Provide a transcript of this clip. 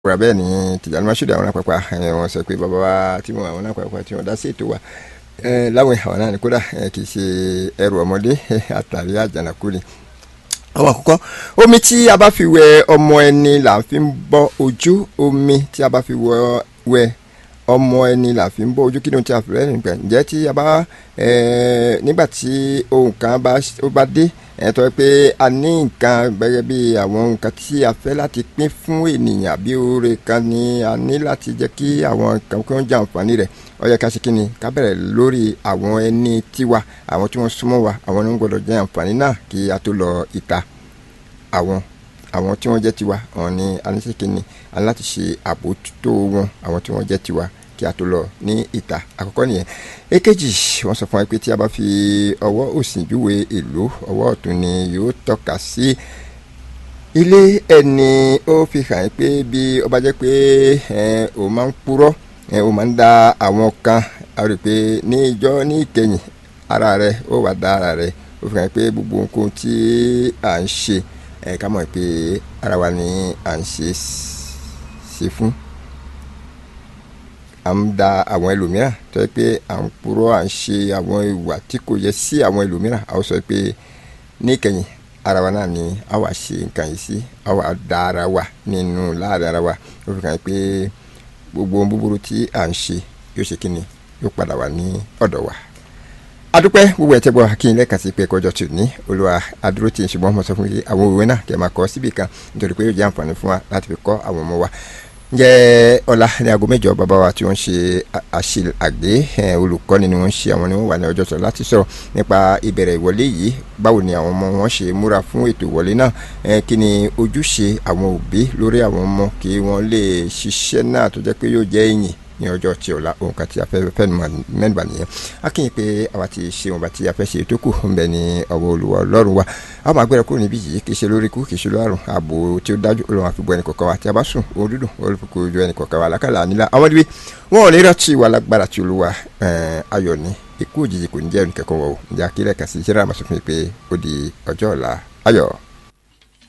wúra bẹ́ẹ̀ ni Tìjàní Mashood àwọn àpapà wọ́n sọ pé bàbá wa tí wọ́n àwọn àpapà tí wọ́n dá sí ètò wa láwọn àwọn náà ní kódà kì í ṣe ẹrù ọmọdé àtàrí àjànàkú ni àwọn àkọ́kọ́ omi tí a bá fi wẹ ọmọ ẹni là ń fi ń bọ́ ojú omi tí a bá fi wẹ ọmọ ẹni là fi ń bọ́ ojú kí ni ohun tí a fi rẹ́ nígbà ǹjẹ́ tí a bá nígbà tí ohun kan bá dé ẹ̀ tọ́ pé a ní nǹkan gẹ́gẹ́ bí àwọn nǹkan tí a fẹ́ láti pín fún ènìyàn àbí oore kan ni a ní láti jẹ́ kí àwọn nǹkan kí wọ́n jẹ àǹfààní rẹ̀ ó yẹ ká ṣe kí ni ká bẹ̀rẹ̀ lórí àwọn ẹni tiwa àwọn tí wọ́n súnmọ́ wa àwọn ni wọ́n gbọ́dọ̀ jẹ àǹfààní náà kí a tó lọ ìta àwọn àwọn tí wọ́n jẹ́ tiwa àwọn ni a ní ṣe kí ni a ní láti ṣe àbójútó wọn àwọn tí wọ́n jẹ́ tiwa kí a tó lọ ní ìta àkọ́kọ́ nìyẹn èkejì wọ́n sọ fún wa pé tí a bá fi ọwọ́ òsì júwe ìlú ọwọ́ ọ̀tún ni yóò tọ́ka sí ilé ẹni ó fi hàn pé bí ó bá jẹ́ pé ó máa ń purọ́ ó máa ń da àwọn kan a rí i pé ní ìjọ ní ìkẹyìn ara rẹ̀ ó wà dá ara rẹ̀ ó fi hàn pé gbogbo nǹkan tí à ń ṣe ká mọ̀ pé ara wa ni à ń ṣe ṣe fún à ń da àwọn ẹlòmíràn tó yẹ pé à ń purọ́ à ń ṣe àwọn ìwà tí kò yẹ sí àwọn ẹlòmíràn a ó sọ pé níkẹyìn ara wa náà ni a wà ṣe nǹkan yìí sí a wà da ara wa nínú láàrin ara wa ó fi hàn pé gbogbo ohun búburú tí à ń ṣe yóò ṣe kíni yóò padà wà ní ọ̀dọ̀ wa adúpẹ́ gbogbo ẹ̀tẹ́ bọ́ kí n lẹ́ẹ̀kan sí pé kọjọ́ tù ní olúwa adúró tí n ṣùgbọ́n mo sọ fún yín àwọn òwe náà kẹ́ máa kọ́ síbì kan nítorí pé yóò jẹ́ àǹfààní fún wa láti fi kọ́ àwọn ọmọ wa jẹ́ ọ̀la ní aago mẹ́jọ bàbá wa tí wọ́n ṣe àṣìlàgbé olùkọ́ni ni wọ́n ṣe àwọn ni wọ́n wà ní ọjọ́ sọ láti sọ̀rọ̀ nípa ìbẹ̀rẹ̀ ìwọlé yìí báwo ni àwọn ọmọ wọn ṣe múra fún ètò ìwọlé náà kí ni ojúṣe àwọn òbí lórí àwọn ọmọ kí wọ́n lè ṣiṣẹ́ náà tó jẹ́ pé yóò jẹ́ ìyìn ní ọjọ́ tí ọ̀la òun kan tí a fẹ́ fẹ́ mẹ́nuba nìyẹn a kì í pé àwa ti ṣe wọn bá tí a fẹ́ ṣe tó kù ń bẹ ní ọwọ́ olùwà ọlọ́run wa a máa gbéra kúrò níbí yìí kì í ṣe lórí ikú kì í ṣe lórí àrùn ààbò tí ó dájú olùwà fi bọ ẹnì kọ̀ọ̀kan wa tí a bá sùn òun dúdùn olùkókò ojú ẹnì kọ̀ọ̀kan wa alákàlà nílà àwọn níbi wọn ò ní rántí wa lágbára tí olúwa ayọ̀ ní ikú òjijì kò ní jẹ́ ẹnì kẹ́kọ̀ọ́ wọ̀ ǹjẹ́ akílẹ̀ kà sí ìṣẹ́ra àmọ́ sọ fún mi pé ó di ọjọ́ ọ̀la ayọ̀.